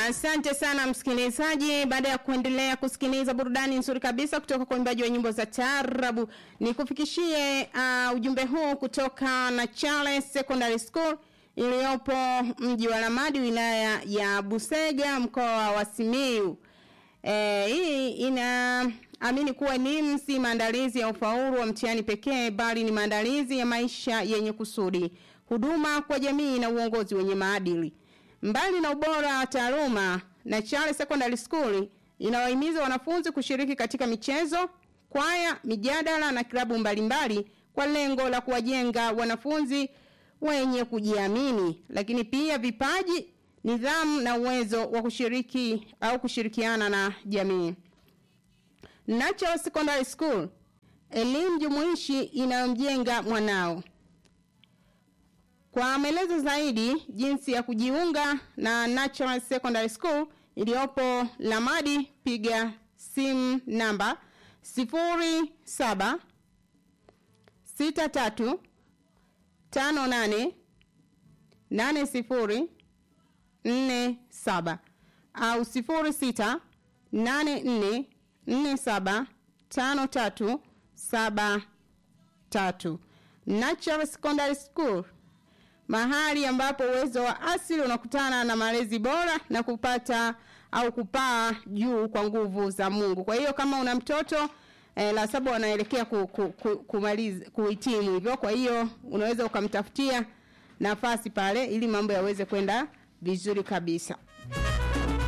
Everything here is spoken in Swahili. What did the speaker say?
Asante sana msikilizaji, baada ya kuendelea kusikiliza burudani nzuri kabisa kutoka kwa imbaji wa nyimbo za taarabu, ni kufikishie uh, ujumbe huu kutoka na Charles Secondary School iliyopo mji wa Lamadi, wilaya ya Busega, mkoa wa Simiyu. E, hii inaamini kuwa elimu si maandalizi ya ufaulu wa mtihani pekee, bali ni maandalizi ya maisha yenye kusudi, huduma kwa jamii na uongozi wenye maadili. Mbali na ubora wa taaluma, Nachale Secondary School inawahimiza wanafunzi kushiriki katika michezo, kwaya, mijadala na klabu mbalimbali kwa lengo la kuwajenga wanafunzi wenye kujiamini, lakini pia vipaji, nidhamu na uwezo wa kushiriki au kushirikiana na jamii. Natural Secondary School, elimu jumuishi inayomjenga mwanao. Kwa maelezo zaidi jinsi ya kujiunga na Natural Secondary School iliyopo Lamadi, piga simu namba 07 63 58 80 47 au 06 84 47 53 73. Natural Secondary School mahali ambapo uwezo wa asili unakutana na malezi bora na kupata au kupaa juu kwa nguvu za Mungu. Kwa hiyo kama una mtoto eh, la saba wanaelekea ku, ku, ku, kumaliza kuhitimu hivyo, kwa hiyo unaweza ukamtafutia nafasi pale ili mambo yaweze kwenda vizuri kabisa.